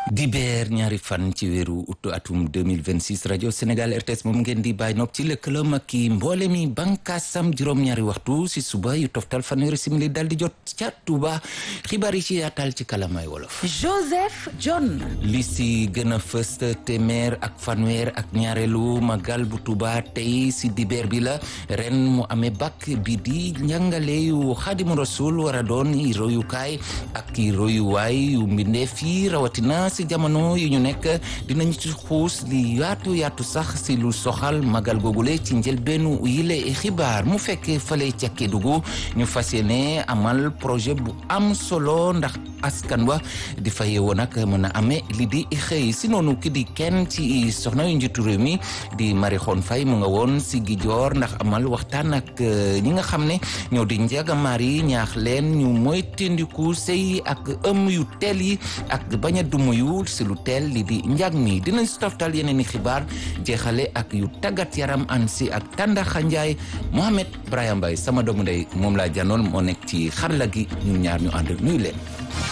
dibeer ñaari fan ci weeru ut atum 2026 rajo Sénégal RTS moom ngeen di bàyyi nopp ci lëkkaloom ak i mboole mi bànkaasam juróom-ñaari waxtu si suba yu toftal fanweeri simili dal di jot ca Touba xibaar yi ci yaatal ci kalamay wolof. Joseph John. li si gën a fës téeméer ak fanweer ak ñaareelu magal bu Touba tey si dibeer bi la ren mu amee bak bi di njàngale yu Xaadimu Rasul war a doon i royukaay ak i royuwaay yu mbindeef yi rawatina si jamono yu ñu nekk dinañ ci xuus li yaatu yaatu sax si lu soxal magal googule ci njëlbeenu yile xibaar mu fekkee fale ca Kédougou ñu fas yéene amal projet bu am solo ndax askan wa di fa yeewoo nag mën a amee li di xëy si noonu ki di kenn ci soxna yu njiitu réew mi di Marie Khone Faye mu nga woon si Gijoor ndax amal waxtaan ak ñi nga xam ne ñoo di njagamaar yi ñaax leen ñu mooy tendiku sëy ak ëm yu teel yi ak bañ a dumuyu si lu teel li di njag mi dinañ si toftal yeneen i xibaar jeexale ak yu tàggat yaram an si ak Tanda Xanjaay Mohamed Brahim Mbaye sama doomu ndey moom laa janoon moo nekk ci xarala gi ñun ñaar ñu ànd nuyu leen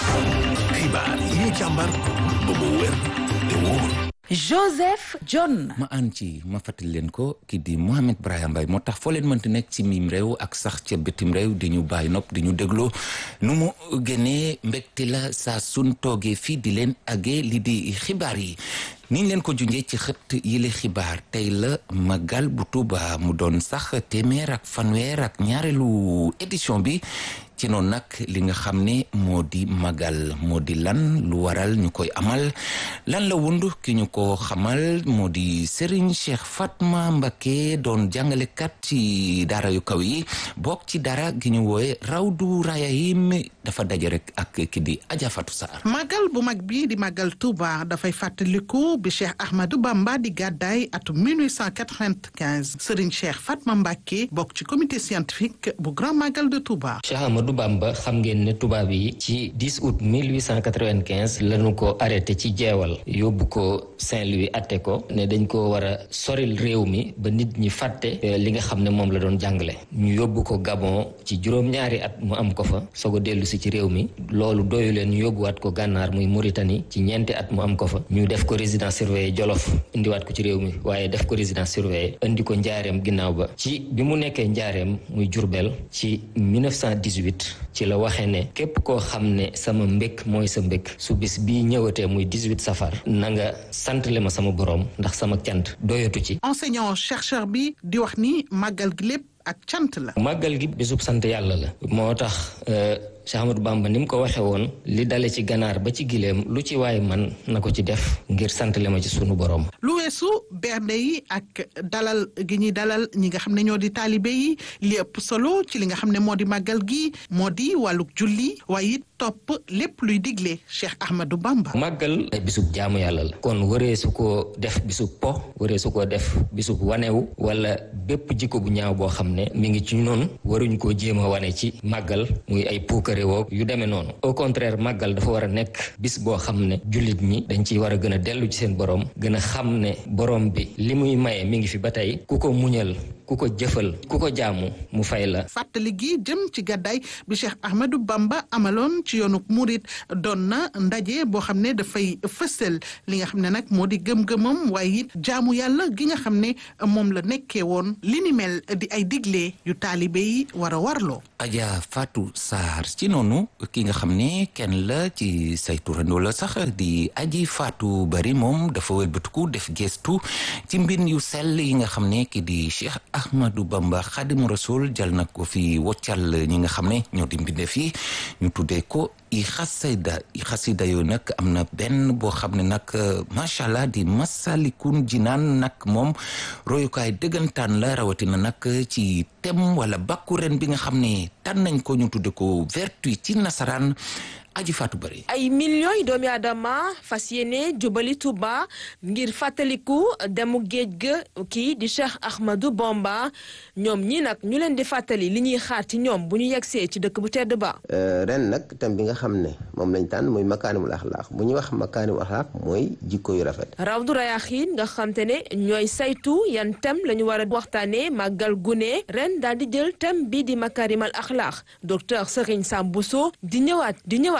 xibaar yi ñu càmbar ba mu wér te wóor Joseph John. ma ànd ci ma fàttali leen ko kii di Mohamed Brahim Mbaye moo tax foo leen mënti nekk ci miim réew ak sax ca bitim réew di ñu bàyyi nopp di ñu dégloo nu mu génnee mbégte la saa sun toogee fii di leen agee li di xibaar yi niñ leen ko junjee ci xët yile xibaar tey la magal bu Tuuba mu doon sax téeméer ak fanweer ak ñaareelu édition bi ci noonu nag li nga xam ne moo di magal moo di lan lu waral ñu koy amal lan la wund ki ñu ko xamal moo di Serigne Cheikh Fatma Mbacké doon jàngalekat ci daara yu kaw yi bokk ci dara gi ñu wooye Rawdu Rayahim dafa daje rek ak ki di Adja Fatou Sarr magal bu mag bi di magal Touba dafay fàttaliku bi Cheikh Ahmadou Bamba di gàddaay atum 1895 Serigne Cheikh Fatma Mbacké bokk ci comité scientifique bu grand magal de Touba. du Bamba xam ngeen ne tubaab yi ci 10 août 1895 lañu ko arrêté ci jeewal yóbbu ko Saint-Louis atte ko ne dañ ko war a soril réew mi ba nit ñi fàtte li nga xam ne moom la doon jàngale ñu yóbbu ko Gabon ci juróom-ñaari at mu am ko fa soog a dellu si ci réew mi loolu doyu leen ñu yóbbuwaat ko gànnaar muy Mauritanie ci ñeenti at mu am ko fa ñu def ko résidence surveillée Jolof indiwaat ko ci réew mi waaye def ko résidence surveillée indi ko njaareem ginnaaw ba ci bi mu nekkee njaareem muy Jurbel ci 1918 ci la waxee ne képp koo xam ne sama mbékk mooy sa mbékk su bis bii ñëwatee muy 18 safar na nga santale ma sama boroom ndax sama cant doyatu ci enseignant chercheur bi di wax ni màggal gi lépp ak cant la màggal gi bisub sant yàlla la moo tax Cheikh Ahmadou Bamba ni mu ko waxee woon li dale ci ganaar ba ci gileem lu ci waay man na ko ci def ngir santale ma ci sunu boroom lu weesu bernde yi ak dalal gi ñuy dalal ñi nga xam ne ñoo di taalibe yi li ëpp solo ci li nga xam ne moo di màggal gi moo di wàlluk julli waaye it topp lépp luy digle Cheikh Ahmadou Bamba màggal ay bisub jaamu yàlla la kon waree su ko def bisub po waree su ko def bisub wanewu wala bépp jikko bu ñaaw boo xam ne mi ngi ci noonu waruñ koo jéem a wane ci màggal muy ay puukare woo yu demee noonu au contraire màggal dafa war a nekk bis boo xam ne jullit ñi dañ ciy war a gën a dellu ci seen borom gën a xam ne borom bi li muy maye mi ngi fi ba tey ku ko muñal ku ko jëfal ku ko jaamu mu fay la fàttali gi jëm ci gàddaay bi Cheikh Ahmadou Bamba amaloon ci yoonu murit doon na ndaje boo xam ne dafay fësal li nga xam ne nag moo di gëm-gëmam waaye it jaamu yàlla gi nga xam ne moom la nekkee woon li ni mel di ay digle yu taalibe yi war a warloo Adja Fatou Sarr ci noonu ki nga xam ne kenn la ci say turandoo la sax di aji Fatou Bari moom dafa wëlbatiku def gestu ci mbir yu sell yi nga xam ne ki di Cheikh Ahmadou Bamba Xadimu Rasul jal na ko fi woccal ñi nga xam ne ñoo di mbindeef yi ñu tuddee ko i xasida i xasida yooyu nag am na benn boo xam ne nag macha allah di masalikun jinaan nag moom royukaay dëggantaan la rawatina nag ci tem wala bakku ren bi nga xam ne tànn nañ ko ñu tudde ko vertu ci nasaraan aji faatu bari ay millions yi doomi aadama fas yéene jubali Tuuba ngir fàttaliku demu géej ga kii di Cheikh Ahmadou Bamba ñoom ñi nag ñu leen di fàttali li ñuy xaar ci ñoom bu ñu yegsee ci dëkk bu tedd ba ren nag tam bi nga xam ne moom lañ tànn muy makaanimul axlaaq bu ñuy wax makaanimul axlaaq mooy jikko yu rafet Rawdu Rayaaxiin nga xam te ne ñooy saytu yan tem la ñu war a waxtaane màggal gune ren daal di jël tem bi di makaarimal axlaaq docteur Serigne Sam Bousso di ñëwaat di ñëwaat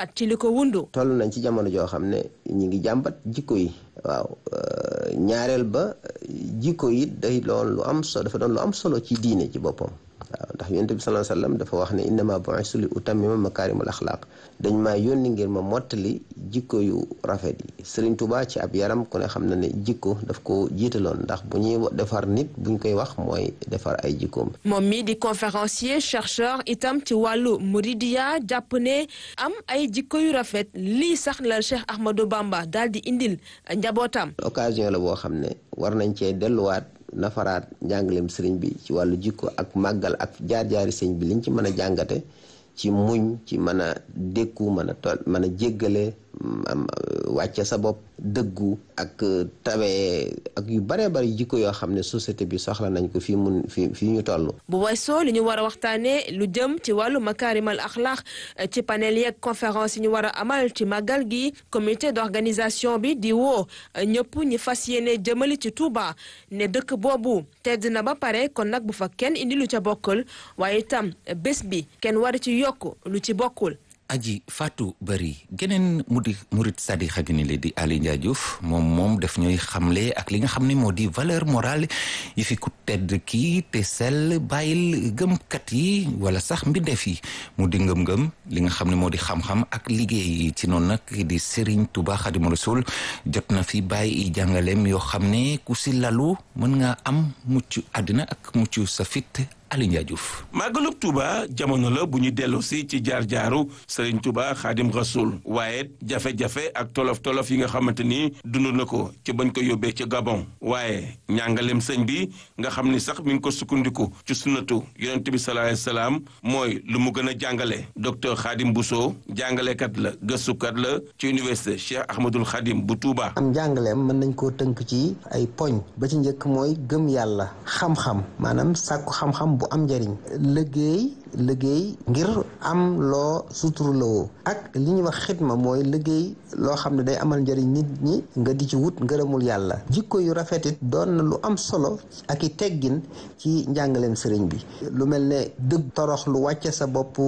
xalaat ci li ko wundu. toll nañ ci jamono joo xam ne ñi ngi jàmbat jikko yi waaw ñaareel ba jikko yi day doon lu am solo dafa doon lu am solo ci diine ci boppam waaw ndax yonent bi sallallahu alayhi wasallam dafa wax ne innama bu'istu li utammima makaarimul axlaaq dañ maa yónni ngir ma mottali jikko yu rafet yi Sëriñ Tuubaa ci ab yaram ku ne xam na ne jikko daf ko jiitaloon ndax bu ñuy defar nit buñ koy wax mooy defar ay jikkoom moom mi di conférencier chercheur itam ci wàllu muridiya jàpp ne am ay jikko yu rafet lii sax la Cheikh Ahmadou Bamba daal di indil njabootam. occasion la boo xam ne war nañ cee delluwaat nafaraat njàngaleem sëriñ bi ci wàllu jikko ak màggal ak jaar-jaari sëriñ bi liñ ci mën a jàngate ci muñ ci mën a dékku mën a tol mën a jéggale am wàcce sa bopp dëggu ak tawee ak yu bare bari jikko yoo xam ne société bi soxla nañ ko fii mun fii fii ñu toll bu weesoo li ñu war a waxtaanee lu jëm ci wàllu makaarimal axlaax ci panel yeeg conférence yi ñu war a amal ci màggal gi comité d'organisation bi di woo ñëpp ñi fas yéene jëmali ci Touba ne dëkk boobu tedd na ba pare kon nag bu fa kenn indi lu ca bokkul waaye itam bés bi kenn war ci yokk lu ci bokkul aji Fatou Bari geneen mu di murit sadi xagini le di Ali Ndiaye Diouf moom moom daf ñuy xamle ak li nga xam ne moo di valeur morale yi fi ku tedd kii te sell bàyyil gëmkat yi wala sax mbindeef yi mu di ngëm-ngëm li nga xam ne moo di xam-xam ak liggéey yi ci noonu nag di Serigne Touba Xadimu Rasul jot na fi bàyyi jàngaleem yoo xam ne ku si lalu mën nga am mucc àddina ak mucc sa fit Ali Ndiaye Diouf màggalub Touba jamono la bu ñu dellu si ci jaar-jaaru Serigne Touba Xaadim Rasul waaye jafe-jafe ak tolof-tolof yi nga xamante ni dund na ko ci bañ ko yóbbee ci Gabon waaye ñàngaleem sëñ bi nga xam ni sax mi ngi ko sukkandiku ci sunnatu yonent bi sallallahu alayhi wasallam mooy lu mu gën a jàngale docteur Xaadim Bousso jàngalekat la gëstukat la ci université Cheikh Ahmadul Xaadim bu Touba. am jàngaleem mën nañ koo tënk ci ay poñ ba ci njëkk mooy gëm yàlla xam-xam maanaam sàkku xam-xam bu am njëriñ liggéey liggéey ngir am loo suturloo ak li ñuy wax xidma mooy liggéey loo xam ne day amal njëriñ nit ñi nga di ci wut ngërëmul yàlla jikko yu rafetit doon na lu am solo ak i teggin ci njàngaleem sëriñ bi lu mel ne dëgg torox lu wàcce sa bopp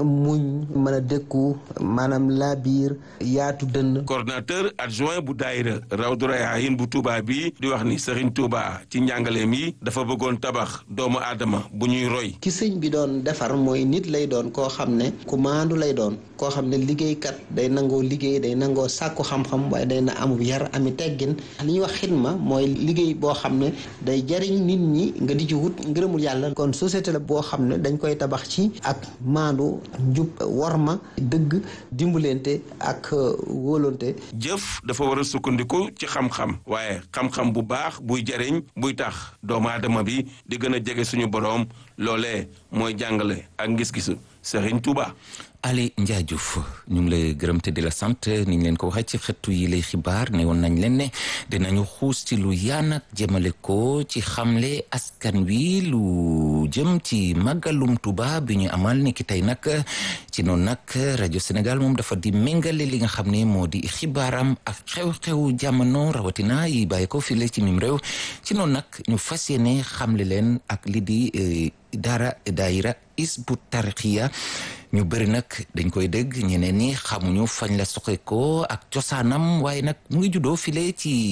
muñ mën a dékku maanaam laa biir yaatu dënn coordonnateur adjoint bu daayira Rawdu Rayaahin bu Touba bi di wax ni Serigne Touba ci njàngaleem yi dafa bëggoon tabax doomu aadama bu ñuy roy ki sëñ bi doon defar mooy nit lay doon koo xam ne ku maandu lay doon koo xam ne liggéeykat day nangoo liggéey day nangoo sàkku xam-xam waaye day na amub yar ami teggin li ñuy wax xidma mooy liggéey boo xam ne day jariñ nit ñi nga di ci wut ngërëmul yàlla kon société la boo xam ne dañ koy tabax ci ak maandu njub worma dëgg dimbalante ak wóolonte jëf dafa war a sukkandiku ci xam-xam waaye xam-xam bu baax buy jariñ buy tax doomu aadama bi di gën a jege suñu boroom loolee mooy jàngale ak ngis-gisu Serigne Touba. Ali Ndiaye Diouf ñu ngi lay gërëm te di la sant ni ñu leen ko waxee ci xëttu yi lay xibaar ne woon nañ leen ne dinañu xuus ci lu yaan ak jëmale ko ci xamle askan wi lu jëm ci màggalum Tuuba bi ñu amal ni ki tey nag ci noonu nag rajo Sénégal moom dafa di méngale li nga xam ne moo di xibaaram ak xew-xew jamono rawatina yi bàyyi ko file ci mim réew ci noonu nag ñu fas yéene xamle leen ak li di dara daayira Hizbut Tarqiyyah ñu bëri nag dañ koy dégg ñeneen ñi xamuñu fañ la soxe ko ak cosaanam waaye nag mu ngi juddoo file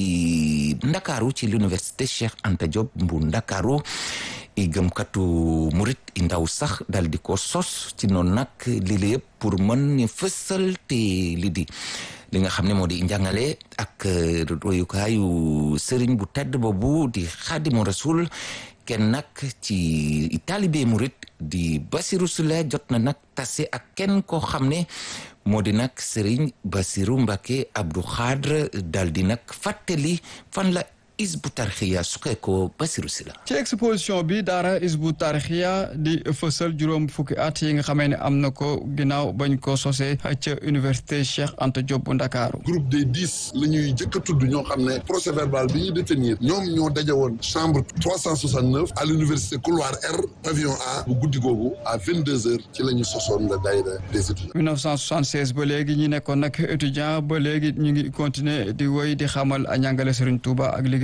ci ndakaaru ci l'université Cheikh Anta Diop bu ndakaaru i gëmkatu murit i ndaw sax dal di ko sos ci noonu nag lii la yëpp pour mën ñu fësal te li di li nga xam ne moo di njàngale ak royukaayu sëriñ bu tedd boobu di xaadimu rasul kenn nag ci taalibe murit di Basiru Sule jot na nag tase ak kenn koo xam ne moo di nag Serigne Basiru Mbacke Abdou Khadre dal di nag fàttali fan la Hizbut Tarqiyyah suqee ko Basiru Sila ci exposition bi daara Hizbut Tarqiyyah di fësal juróom fukki at yi nga xamee ne am na ko ginnaaw bañ ko sosee ca université Cheikh Anta Diop bu Ndakaaru groupe des dix la ñuy jëkk a tudd ñoo xam ne procès verbal bi ñuy détenir ñoom ñoo daje woon chambre 369 à l'université couloir R pavillon A bu guddi googu à 22 heures ci la ñu sosoon la daayira des étudiants 1976 ba léegi ñi nekkoon nag étudiant ba léegi ñu ngi continuer di woy di xamal a njàngale Serigne Touba ak liggéey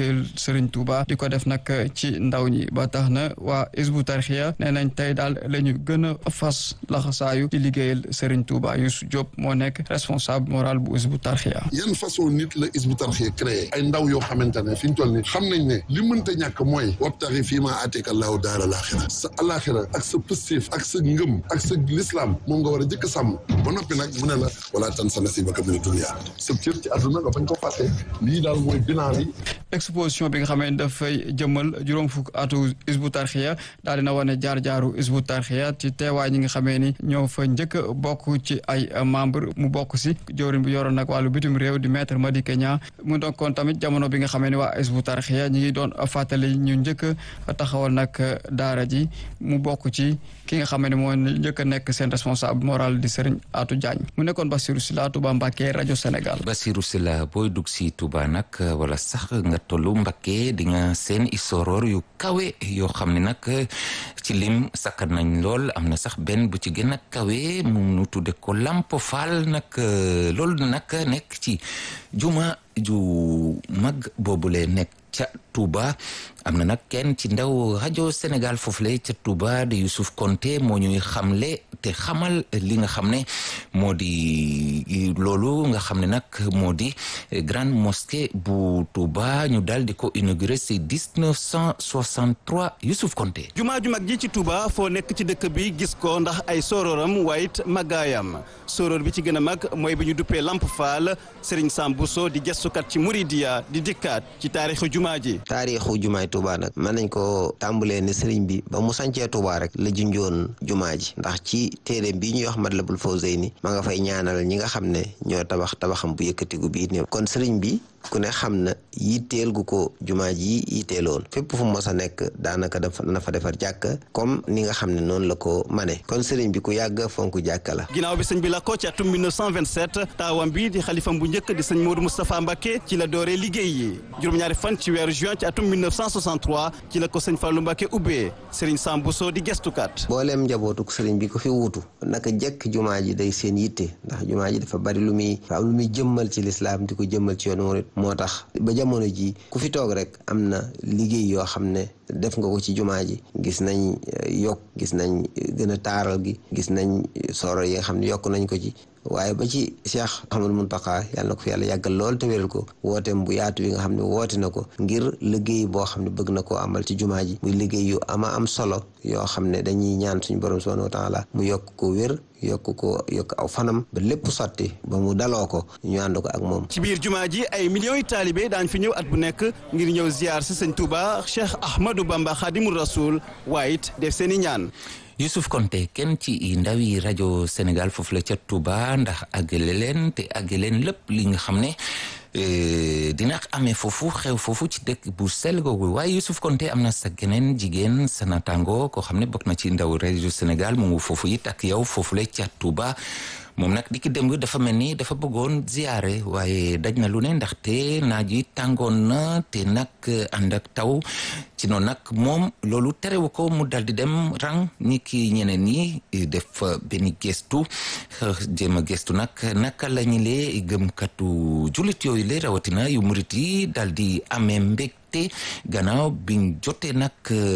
liggéeyal Serigne Touba di ko def nag ci ndaw ñi ba tax na waa Hizbut Tarqiyyah nee nañ tey daal la ñu gën a fas laxasaayu ci liggéeyal Serigne Touba Youssou Diop moo nekk responsable moral bu Hizbut Tarqiyyah yan façon nit la Hizbut Tarqiyyah créé ay ndaw yoo xamante ne fi ñu toll ni xam nañ ne li mënta ñàkk mooy wabtaxi fii maa aateeka Allaahu daara laaxira sa alaaxira ak sa pëstéef ak sa ngëm ak sa lislaam moom nga war a jëkk sàmm ba noppi nag mu ne la wala tansa nasiibaka mina dunya sa cër ci àdduna nga bañ ko fàtte lii daal mooy bilan bi exposition bi nga xamee ne dafay jëmmal juróom fukk atu Hizbut Tarqiyyah daal dina wane jaar-jaaru Hizbut Tarqiyyah ci teewaay ñi nga xamee ni ñoo fa njëkk a bokk ci ay membre mu bokk si jawriñ bi yoroon nag wàllu bitim réew di maître Madické Niang mu doon kon tamit jamono bi nga xamee ne waa Hizbut Tarqiyyah ñi ngi doon fàttali ñu njëkk a taxawal nag daara ji mu bokk ci ki nga xamee ne moo njëkk a nekk seen responsable moral di Serigne Atou Diagne mu nekkoon Bassirou Sylla Touba Mbacké rajo Sénégal. Bassirou Sylla booy dugg si Touba nag wala sax nga tollu Mbacké di nga seen isoroor yu kawe yoo xam ne nag ci lim sakkan nañ lool am na sax benn bu ci gën a kawe mu nu tudde ko Lamp Fall nag loolu nag nekk ci juma ju mag boobule nekk ca Touba am na nag kenn ci ndaw rajo Sénégal foofule ca Touba de Youssouf Konté moo ñuy xamle te xamal li nga xam ne moo di loolu nga xam ne nag moo di grande mosquée bu Touba ñu daal di ko inauguré si 1963 Youssouf Konté. jumaa ju mag ji ci Touba foo nekk ci dëkk bi gis ko ndax ay sororam waaye it màggaayam soror bi ci gën a mag mooy bi ñu duppee Lamp Fall Serigne Sam Bousso di gestukat ci Mouridia di dikkaat ci taarixu jumaa ji. taarixu jumaay Touba nag mën nañ ko tàmbalee ne sëriñ bi ba mu sancee Touba rek la junjoon jumaa ji ndax ci téere bii ñuy wax Matlabul Fawzayni ma nga fay ñaanal ñi nga xam ne ñoo tabax tabaxam bu yëkkatigu bii ne kon sëriñ bi ku ne xam na yitteel gu ko jumaa ji yitteeloon fépp fu mos a nekk daanaka dafa dana fa defar jàkka comme ni nga xam ne noonu la ko mane kon sëriñ bi ku yàgg fonk jàkka la ginnaaw bi sëñ bi la ko ci atum 1927 taawam bi di xalifam bu njëkk di sëñ Modou Moustapha Mbacké ci la dooree liggéey yi juróom-ñaari fan ci weeru juin ci atum 1963 ci la ko sëñ Fallou Mbacké ubbee sëriñ Sam Bousso di gestukat booleem njabootuk sëriñ bi ko fi wuutu naka jekk jumaa ji day seen yitte ndax jumaa ji dafa bari lu muy fa am lu muy jëmmal ci lislaam di ko jëmmal ci yoonu murit moo tax ba jamono ji ku fi toog rek am na liggéey yoo xam ne def nga ko ci jumaa ji gis nañ yokk gis nañ gën a taaral gi gis nañ soro yi nga xam ne yokk nañ ko ci waaye ba ci Cheikh Ahmadou Mountakha yàlla na ko fi yàlla yàggal lool te wéral ko wooteem bu yaatu bi nga xam ne woote na ko ngir liggéey boo xam ne bëgg na koo amal ci jumaa ji muy liggéey yu ama am solo yoo xam ne dañuy ñaan suñu borom subhanahu wa taala mu yokk ko wér yokk ko yokk aw fanam ba lépp sotti ba mu daloo ko ñu ànd ko ak moom. ci biir jumaa ji ay millions yi taalibe daañ fi ñëw at bu nekk ngir ñëw ziar si sëñ Touba Cheikh Ahmadou Bamba Khadimou Rasoul waaye it def seen i ñaan. Youssouf Konté kenn ci ndaw yi rajo Sénégal foofu la ca Touba ndax àggale leen te àggale leen lépp li nga xam ne dina amee foofu xew foofu ci dëkk bu sell googu waaye Youssouf Konté am na sa geneen jigéen sa naataango koo xam ne bokk na ci ndaw rajo Sénégal mu ngi foofu it ak yow foofu la ca Touba moom nag di ki démb dafa mel ni dafa bëggoon ziyaare waaye daj na lu ne ndaxte naaj yi tàngoon na te nag ànd ak taw ci noonu nag moom loolu terewu ko mu dal di dem rang ni ki ñeneen ñi def benn gestu jéem a gestu nag naka la ñu lee gëmkatu jullit yooyu le rawatina yu murit yi dal di amee mbég te gannaaw biñ jotee nag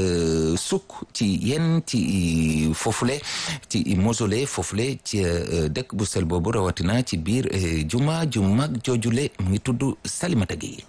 sukk ci yenn ci foofule ci mausolée foofule ci dëkk bu sel boobu rawatina ci biir juma ju mag joojule mu ngi tudd Salimata Gueye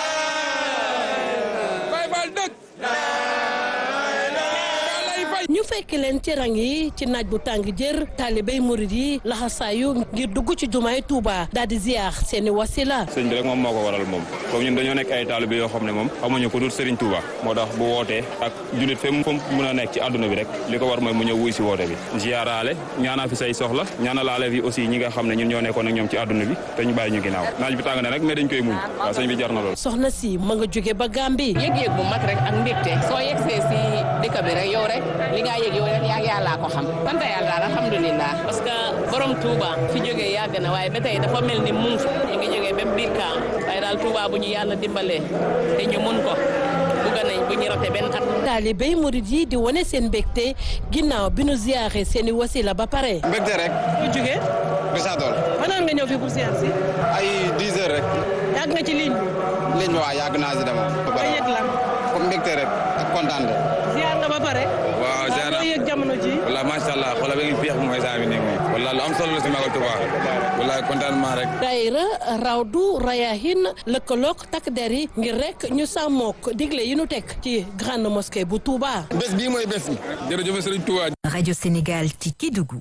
ñu fekk leen ci rang yi ci naaj bu tàng jër taalibey murid yi laxasaayu ngir dugg ci jumaay Touba daal di ziar seeni wasila sëñ bi rek moom moo ko waral moom comme ñun dañoo nekk ay taalibe yoo xam ne moom xamuñu ko dul Serigne Touba moo tax bu wootee ak jullit fe mu mën a nekk ci àdduna bi rek li ko war mooy mu ñëw wuy si woote bi ziaraale ñaanaa fi say soxla ñaanalaale fi aussi ñi nga xam ne ñun ñoo nekkoon ak ñoom ci àdduna bi te ñu bàyyi ñu ginnaaw naaj bi tàng na rek mais dañ koy muñ waaw sëñ bi jar na lool soxna si ma nga jóge ba Gàmbi yëg-yëg bu mag rek ak mbégte soo yegsee si dëkk bi rek yow rek li nga yëg yow rek yaa yàllaa ko xam sant yàlla daal alhamdulilah parce que borom Touba fi jógee yàgg na waaye ba tey dafa mel ni mu ñu ngi jógee ba biir kaam waaye daal Touba bu ñu yàlla dimbalee te ñu mun ko bugga nañ bu ñu rote benn at taalibey murid yi di wane seen mbégte ginnaaw bi nu ziyaare seeni wasila ba pare mbégte rek fu jógee Richard Toll fanaan nga ñëw fi pour ziyaar si ay 10 heures rek yàgg nga ci ligne bi. ligne bi waaw yàgg naa si dama. nga yëg lan. comme mbégte rek ak kontaan de. ziar nga ba pare. waaw ziar nga yëg jamono ji. wala macha allah xoolal ba ngi féex mooy saa bi nii moom. wala lu am solo la si Magal Touba. wala contentement rek. daayira rawdu rayahin lëkkaloog takk der yi ngir rek ñu sàmmook digle yi nu teg ci grande mosquée bu Touba. bés bii mooy bés bi. jërëjëf Serigne Touba. Radio Sénégal ci Kédougou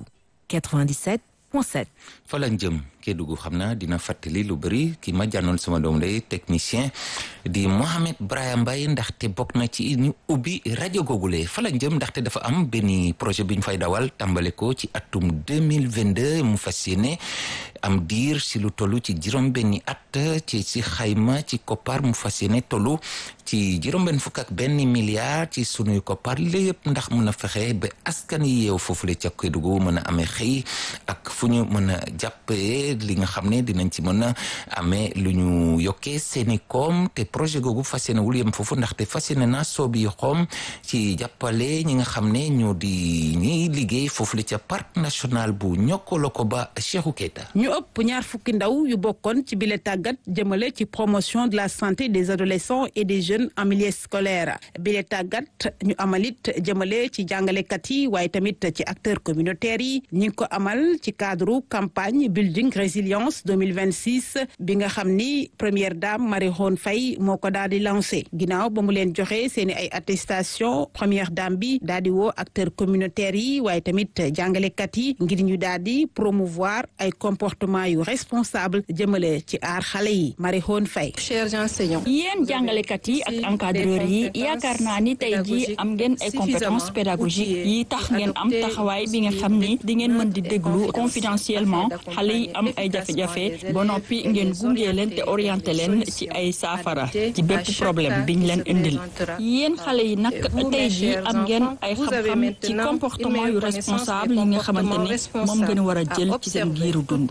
97.7. fa lañ jëm Kédougou xam naa dina fàttali lu bëri ki ma jànnoon sama doom day technicien di Mohamed Brahim Mbaye ndaxte bokk na ci ñu ubbi rajo googule fa lañ jëm ndaxte dafa am benn projet bi ñu fay dawal tàmbale ko ci atum 2022 mu fas yéene am diir si lu toll ci juróom benni at ci si xayma ci koppar mu fas yéene tollu ci juróom benn fukk ak benn milliard ci sunuy koppar lépp ndax mun a fexe ba askan yi yeew foofule ca Kédougou mën a amee xëy ak fu ñu mën a jàppee li nga xam ne dinañ ci mën a amee lu ñu yokkee seeni koom te projet googu fas yéene wul yem foofu ndaxte fas yéene na soobi xoom ci jàppale ñi nga xam ne ñoo di ñiy liggéey foofule ca parc national bu Niokolo-Koba ba Cheikhou Keita ñu ëpp ñaar fukki ndaw yu bokkoon ci bile tàggat jëmale ci promotion de la santé des adolescents et des jeunes en milieu scolaire bile tàggat ñu amalit jëmale ci jàngalekat yi waaye tamit ci acteurs communautaires yi ñi ngi ko amal ci cadre campagne building résilience 2026 bi nga xam ni première dame Marie Khone Faye moo ko daal di lancé ginnaaw ba mu leen joxe seeni ay attestation première dame bi daal di woo acteurs communautaires yi waaye tamit jàngalekat yi ngir ñu daal di promouvoir ay comportement yu responsable jëmale ci aar xale yi Marie Khone Faye chers enseignants yéen jàngalekat yi ak encadreurs yi yaakaar naa ni tey jii am ngeen ay compétences pédagogiques yi tax ngeen am taxawaay bi nga xam ni di ngeen mën di déglu confidentiellement xale yi am ay jafe-jafe ba noppi ngeen gunge leen te orienté leen ci ay saafara ci bépp problème biñ leen indil yéen xale yi nag tey jii am ngeen ay xam-xam ci comportement yu responsable yi nga xamante ne moom ngeen war a jël ci seen giiru dund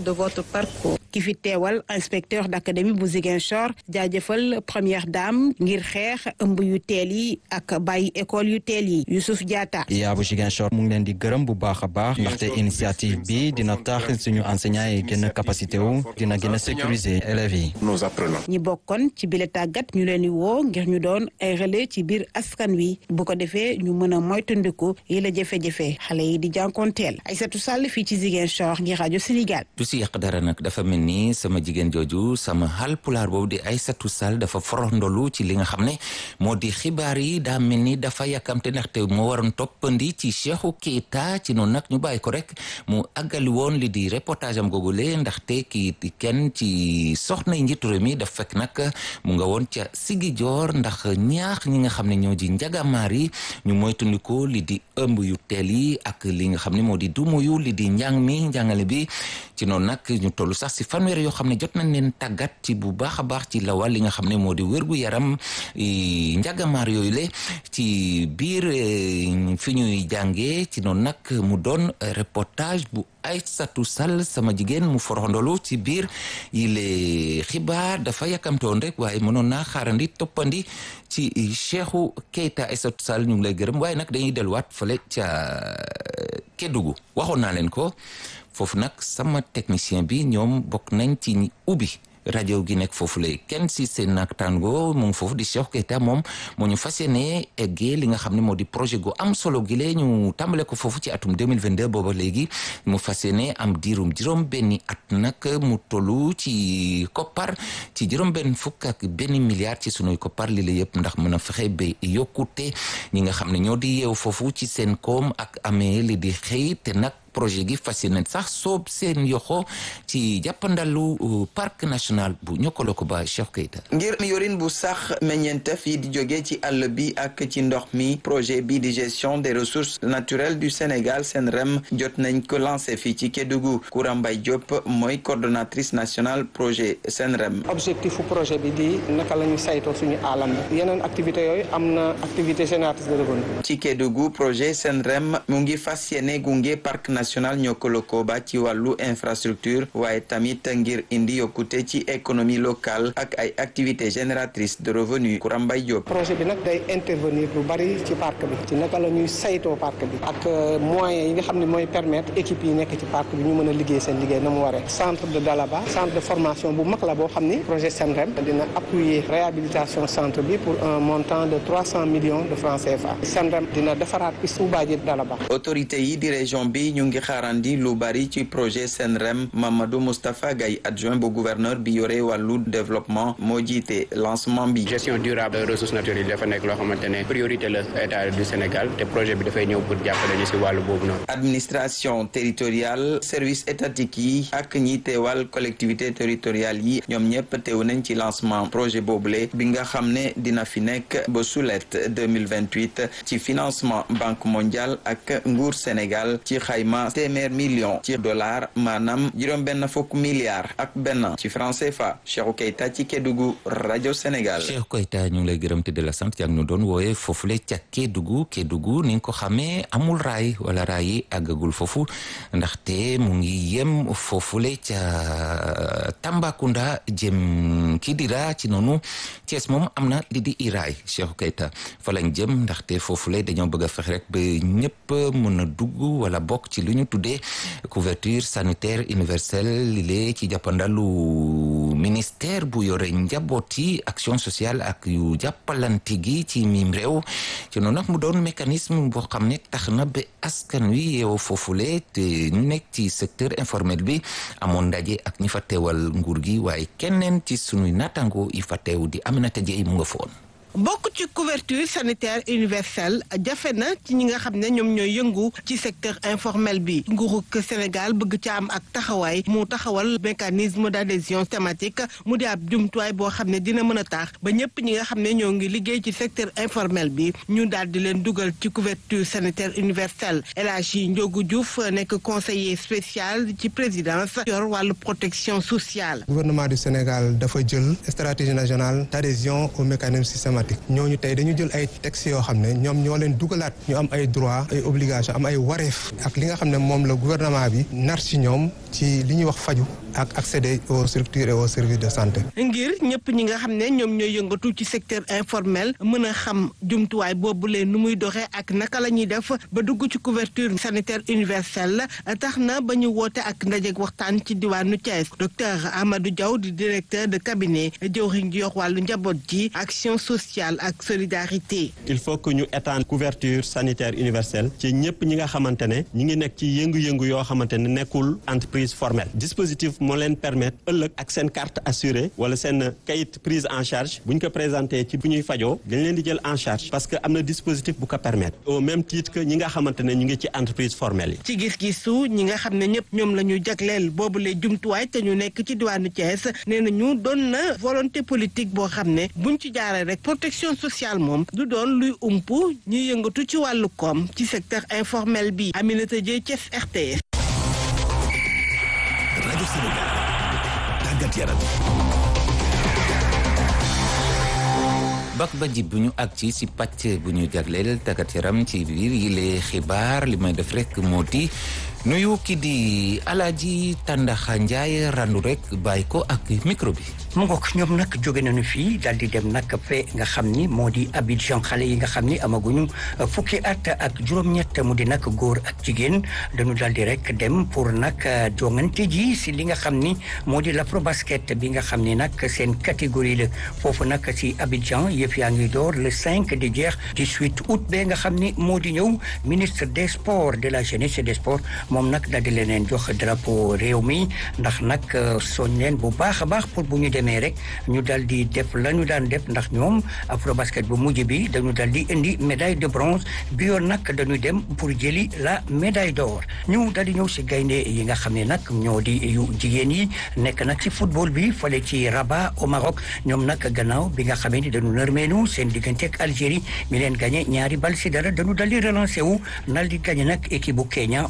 ki fi teewal inspecteur d'académie bu Ziguinchor jaajëfal première dame ngir xeex ëmb yu teel yi ak bàyyi école yu teel yi Youssouf Diatta yaa bu Ziguinchor mu ngi leen di gërëm bu baax a baax ndaxte initiative bi dina tax suñu enseignants yi gën a capacité wu dina gën a sécuriser élèves yi. nos apprenants. ñi bokkoon ci bile tàggat ñu leen di woo ngir ñu doon ay relais ci biir askan wi bu ko defee ñu mën a moytandiku yi la jafe-jafe xale yi di jànkoonteel Aïssatou Sall fii ci Ziguinchor ngir rajo Sénégal. du si yàq dara nag dafa mel ni sama jigéen jooju sama xal pulaar boobu di Aïssatou Sall dafa forondolu ci li nga xam ne moo di xibaar yi daa mel ni dafa yàkkamte ndaxte moo waroon toppandi ci Cheikhou Keita ci noonu nag ñu bàyyi ko rek mu àggali woon li di reportage am googule ndaxte kii di kenn ci soxna yi njiitu réew mi daf fekk nag mu nga woon ca Sigijoor ndax ñaax ñi nga xam ne ñoo di njagamaar yi ñu moytandiku li di ëmb yu teel yi ak li nga xam ne moo di dumuyu li di njàng mi njàngale bi ci noonu nag ñu toll sax si fanweer yoo xam ne jot nañ leen tàggat ci bu baax a baax ci lawal li nga xam ne moo di wérgu yaram njagamaar yooyu le ci biir fi ñuy jàngee ci noonu nag mu doon reportage bu Aïssatou Sall sama jigéen mu foroxndolu ci biir yi le xibaar dafa yàkkamtoon rek waaye mënoon naa xaarandi toppandi ci Cheikhou Keita Aïssatou Sall ñu ngi lay gërëm waaye nag dañuy delluwaat fële ca Kédougou waxoon naa leen ko foofu nag sama technicien bi ñoom bokk nañ ci ñi ubbi rajo gi nekk foofu lay kenn si seen naataango mu ngi foofu di Cheikh Keita moom moo ñu fas yéene eggee li nga xam ne moo di projet gu am solo gi lee ñu tàmbale ko foofu ci atum 2022 booba léegi mu fas yéene am diirum juróom benni at nag mu tollu ci koppar ci juróom benn fukk ak benn milliard ci sunuy koppar li la yëpp ndax mën a fexe ba yokkute ñi nga xam ne ñoo di yeew foofu ci seen koom ak amee li di xëy te nag projet gi fas yéene sax soob seen yoxo ci jàppandalu parc national bu Niokolo-Koba Cheikh Keita ngir yorin bu sax meññeentef yi di jóge ci àll bi ak ci ndox mi projet bi di gestion des ressources naturelles du Sénégal SENREM jot nañ ko lancé fii ci Kédougou Koura Mbaye Diop mooy coordonnatrice nationale projet SENREM objectif projet bi di naka la ñu saytoo suñu alam bi yeneen activité yooyu am na activité génératrice de revenu ci Kédougou projet SENREM mu ngi fas yéene gunge parc national nationale ñoo ko lëkkoo ba ci wàllu infrastructure waaye tamit ngir indi yokkute ci économie locale ak ay activités génératrices de revenus Koura Mbaye Diop. projet bi nag day intervenir lu bari ci parc bi ci naka la ñuy saytoo parc bi ak moyens yi nga xam ne mooy permettre équipe yi nekk ci parc bi ñu mën a liggéey seen liggéey na mu waree centre de Dalaba centre de formation bu mag la boo xam ni projet SENREM dina appuyer réhabilitation centre bi pour un montant de trois cent millions de francs CFA SENREM dina defaraat piste Oubadia Dalaba. autorité yi di région bi ñu ngi xaarandi lu bari ci projet SENREM Mamadou Moustapha Gaye adjoint bu gouverneur bi yore wàllu développement moo jiite lancement bi. gestion durable ressources naturelles yi dafa nekk loo xamante ne priorité la état du Sénégal te projet bi dafay ñëw pour jàppale ñu si wàllu boobu noonu. administration territoriale service étatique yi ak ñi teewal collectivité territoriale yi ñoom ñëpp teew nañ ci lancement projet boobule bi nga xam ne dina fi nekk ba sulet 2028 ci financement banque mondiale ak nguur Sénégal ci xayma téeméer million ci dollar maanaam juróom benn fukk milliards ak benn ci franc CFA Cheikhou Keita ci Kédougou rajo Sénégal. Cheikh Koyta ñu ngi lay gërëm te de la sant yaa ngi ñu doon wooye foofule ca Kédougou Kédougou ni nga ko xamee amul raay wala raay yi àggagul foofu ndaxte mu ngi yem foofule ca Tambacounda jëm Kidira ci noonu Thiès moom am na li di i raay Cheikh Koyta fa lañ jëm ndaxte foofule dañoo bëgg a fexe rek ba ñëpp mën a dugg wala bokk ci lu ñu tuddee couverture sanitaire universelle li lee ci jàppandalu ministère bu yore njaboot yi action sociale ak yu jàppalante gi ci mim réew ci noonu nag mu doon mécanisme boo xam ne tax na ba askan wi yeewu foofule te ñu nekk ci secteur informel bi amoon ndaje ak ñi fa teewal nguur gi waaye keneen ci sunuy naataango yi fa teew di Aminata Dieye mu nga foon bokk ci couverture sanitaire universelle jafe na ci ñi nga xam ne ñoom ñooy yëngu ci secteur informel bi nguurug Sénégal bëgg ca am ak taxawaay mu taxawal mécanisme d'adhésion thématique mu di ab jumtuwaay boo xam ne dina mën a tax ba ñëpp ñi nga xam ne ñoo ngi liggéey ci secteur informel bi ñu daal di leen dugal ci couverture sanitaire universelle El Hadji Ndiogu Diouf nekk conseiller spécial ci présidence yor wàllu protection sociale. gouvernement du Sénégal dafa jël stratégie nationale d'adhésion au mécanisme systématique ñooñu tey dañu jël ay textes yoo xam ne ñoom ñoo leen dugalaat ñu am ay droits ay obligations am ay wareef ak li nga xam ne moom la gouvernement bi nar ci ñoom ci li ñuy wax faju ak accéder aux structures et aux services de santé. ngir ñëpp ñi nga xam ne ñoom ñooy yëngatu ci secteur informel mën a xam jumtuwaay boobu leen nu muy doxee ak naka la ñuy def ba dugg ci couverture sanitaire universelle tax na ba ñu woote ak ndajeeg waxtaan ci diwaanu Thiès docteur Amadou Diaw di directeur de cabinet jëwriñ ji yor wàllu njaboot ji action sociale ak solidarité. il faut que ñu étendre couverture sanitaire universelle ci ñëpp ñi nga xamante ne ñi ngi nekk ci yëngu-yëngu yoo xamante ne nekkul entreprise formelle dispositif moo leen permettre ëllëg ak seen carte assurée wala seen kayit prise en charge bu ñu ko présenté ci bu ñuy fajoo dañ leen di jël en charge parce que am na dispositif bu ko permettre au même titre que ñi nga xamante ne ñu ngi ci entreprise formelle yi. ci gis-gisu ñi nga xam ne ñëpp ñoom la ñu jagleel boobule jumtuwaay te ñu nekk ci diwaanu Thiès nee na ñu doon na volonté politique boo xam ne buñ ci jaaree rek protection sociale moom du doon luy ump ñuy yëngatu ci wàllu koom ci secteur informel bi Aminata Dieye Thiès RTS. rajo Sénégal tàggat yaram. bak ba jib bu ñu ak ci si pàcc bu ñu jagleel tàggat yaram ci biir yi lee xibaar li may def rek moo di nuyu ki di Alaaji Tàndaxa Njaay randu rek bàyyi ko ak micro bi mu ngoog ñoom nag jóge nañu fii daal di dem nag fe nga xam ni moo di Abidjan xale yi nga xam ni amaguñu fukki at ak juróom-ñett mu di nag góor ak jigéen dañu daal di rek dem pour nag jongante ji si li nga xam ni moo di l'afrobasket bi nga xam ni nag seen catégorie la foofu nag si Abidjan yëf yaa ngi door le 5 di jeex 18 août ba nga xam ni moo di ñëw ministre des sports de la jeunesse et des sports moom nag daal di leen jox drapeau réew mi ndax nag soñ leen bu baax a baax pour bu ñu demee rek ñu daal di def la ñu daan def ndax ñoom afrobasket bu mujj bi dañu daal di indi médaille de bronze bi yoon nag dañu dem pour jëli la médaille d'or ñu daal di ñëw si gaynde yi nga xam ne nag ñoo di yu jigéen yi nekk nag si football bi fale ci Rabat au Maroc ñoom nag gannaaw bi nga xamee ni dañu nërmeenu seen diggante ak Algérie mi leen gagné ñaari bal si dara dañu daal di relancé wu nal di gagné nag équipe bu Kenya benn bal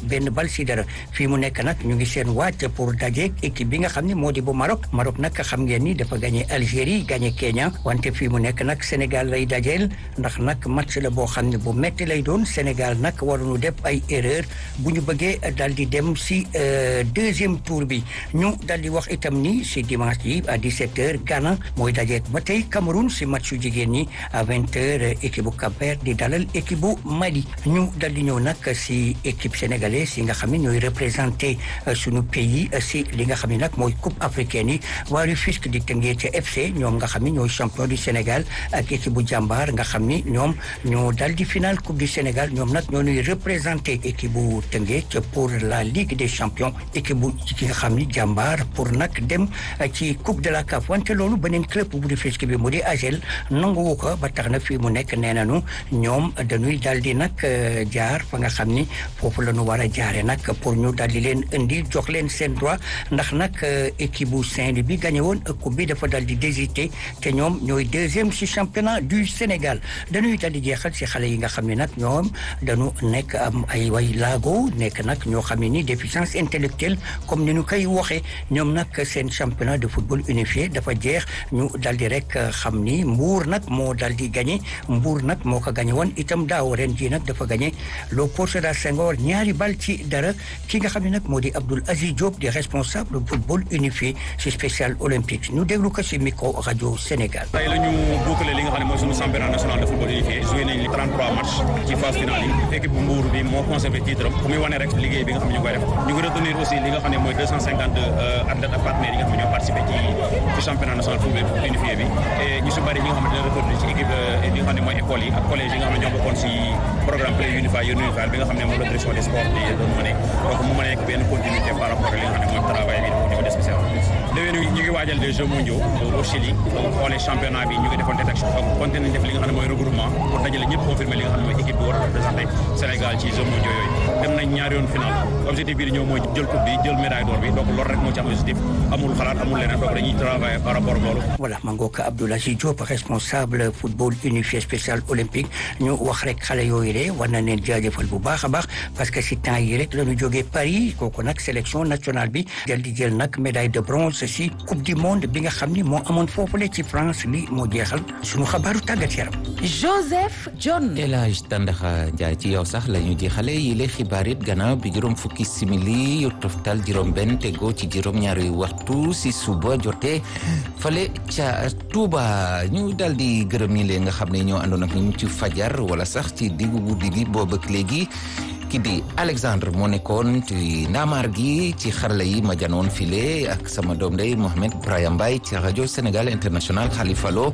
bal si dara fii mu nekk nag ñu ngi seen wàcc pour dajeek équipe bi nga xam ne moo di bu Maroc Maroc nag xam ngeen ni dafa gagné Algérie gagné Kenya wante fii mu nekk nag Sénégal lay dajeel ndax nag match la boo xam ne bu metti lay doon Sénégal nag waruñu def ay erreur bu ñu bëggee dal di dem si deuxième tour bi ñu dal di wax itam ni si dimanche yi à 17h Ghana mooy dajeek ba tey Cameroun si match yu jigéen ñi à 20h équipe bu Cap-Vert di dalal équipe bu Mali ñu dal di ñëw nag si équipe sénégalaise yi nga xam ne ñooy représenté suñu pays si li nga xam ne nag mooy coupe africaine yi waa Rufisque di Teungueth FC ñoom nga xam ne ñooy champion du Sénégal ak équipe bu jàmbaar nga xam ni ñoom ñoo dal di final coupe du Sénégal ñoom nag ñoo ñuy représenté équipe bu Teungueth pour la Ligue des champions équipe bu ki nga xam ni jàmbaar pour nag dem ci coupe de la CAF wante loolu beneen club bu Rufisque bi mu di AGEL nanguwu ko ba tax na fii mu nekk nee nañu ñoom dañuy dal di nag jaar fa nga xam ni foofu la ñu war a jaare nag pour ñu dal di leen indi jox leen seen droit ndax nag équipe bu Saint-Louis bi gagné woon coupe bi dafa dal di désité te ñoom ñooy deuxième ci championnat du Sénégal dañuy dal di jeexal ci xale yi nga xam ne nag ñoom dañu nekk am ay way laago nekk nag ñoo xam ne ni déficience intellectuelle comme ni ñu koy waxee ñoom nag seen championnat de football unifié dafa jeex ñu dal di rek xam ni Mbour nag moo dal di gagné Mbour nag moo ko gagné woon itam daaw ren ji nag dafa gagné Léopold Sédar Senghor ñaari bal ci dara ki nga xam ne nag moo di Abdoul Aziz Diop di responsable football unifié ci spécial olympique ñu déglu ko ci micro rajo Sénégal. tey la ñu boucler li nga xam ne mooy suñu championnat national de football unifié joué nañ li 33 matchs ci phase finale yi équipe bu Mbour bi moo conservé titre am fu muy wane rek liggéey bi nga xam ne ñu koy def ñu ngi retenir aussi li nga xam ne mooy 252 athlètes ak partenaires yi nga xam ne ñoo participé ci ci championnat national football unifié bi et ñu si bëri ñi nga xam ne dina retenir ci équipe li nga xam ne mooy école yi ak collège yi nga xam ne ñoo bokkoon si programme play unify unify bi nga xam ne moom la direction des sports di doon mëne donc mu mën a nekk benn continuité par rapport ak li nga xam ne mooy travail bi au niveau des spécial déwén ñu ngi waajal des jeux mondiaux au Chili donc xoolee championnat bi ñu ngi defoon détection donc continué def li nga xam ne mooy regroupement pour dajale ñëpp confirmer li nga xam ne mooy équipe bi war a représenté Sénégal ci jeux mondiaux yooyu dem nañ ñaari yoon final objectif bi di ñëw mooy jël coupe bi jël médaille d'or bi donc loolu rek moo ci am objectif amul xalaat amul leneen donc dañuy travailler par rapport ak loolu voilà ma ngoog Abdoul Aziz Diop responsable football unifié spécial olympique ñu wax rek xale yooyu de war na leen jaajëfal bu baax a baax parce que si temps yi rek la ñu jógee Paris kooku nag sélection nationale bi jël di jël nag médaille de bronze si coupe du monde bi nga xam ni moo amoon foofule ci France li moo jeexal suñu xabaaru tàggat yaram. Joseph John. El Hadj Tandaxa Njaay ci yow sax la ñu jeexale yile xibaar it gannaaw bi juróom fukki simili yu toftal juróom benn tegoo ci juróom ñaari waxtu si suba jotee fale ca Touba ñu dal di gërëm ñi leen nga xam ne ñoo àndoon ak ñu ci fajar wala sax ci diggu guddi gi boobu ak léegi ki di Alexandre moo nekkoon ci ndaamaar gi ci xarala yi ma janoon file ak sama doom day Mohamed Brahim Mbaye ci rajo Sénégal International Khalifa Lo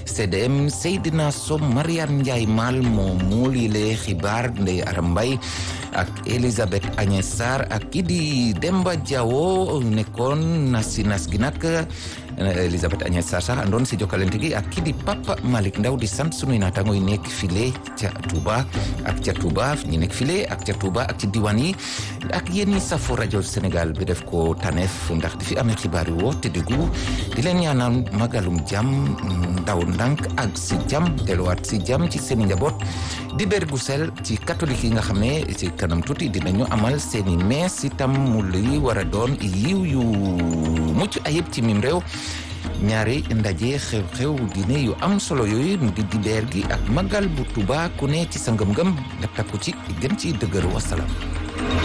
CDM Seydina Som Mariane Ndiaye Mal moo muul yile xibaar Ndeye Aram Mbaye ak Elisabeth Agnès Sarr ak ki di Demba Diawo nekkoon nas si nas gi nag Elisabeth Agnès Sarr sax àndoon si jokkalante gi ak ki di Papa Malick Ndaw di sant sunuy naataango yi nekk file ca Touba ak ca Touba ñi nekk file ak ca Touba ak ci diwaan yi ak yéen ñi safo rajo Sénégal bi def ko taneef ndax di fi amee xibaar yu woo te diggu di leen ñaanal magalum jàmm ndaw ndànk ak si jàmm delluwaat si jàmm ci seen njaboot di ber gu sel ci catholique yi nga xam ne ci kanam tuuti dinañu amal seeni mees itam mu li war a doon yiw yu mucc ayib ci mim réew ñaari ndaje xew-xew diine yu am solo yooyu mu di dibeer gi ak magal bu Tuuba ku ne ci sa ngëm-ngëm nga takku ci gën ci dëgër wasalaam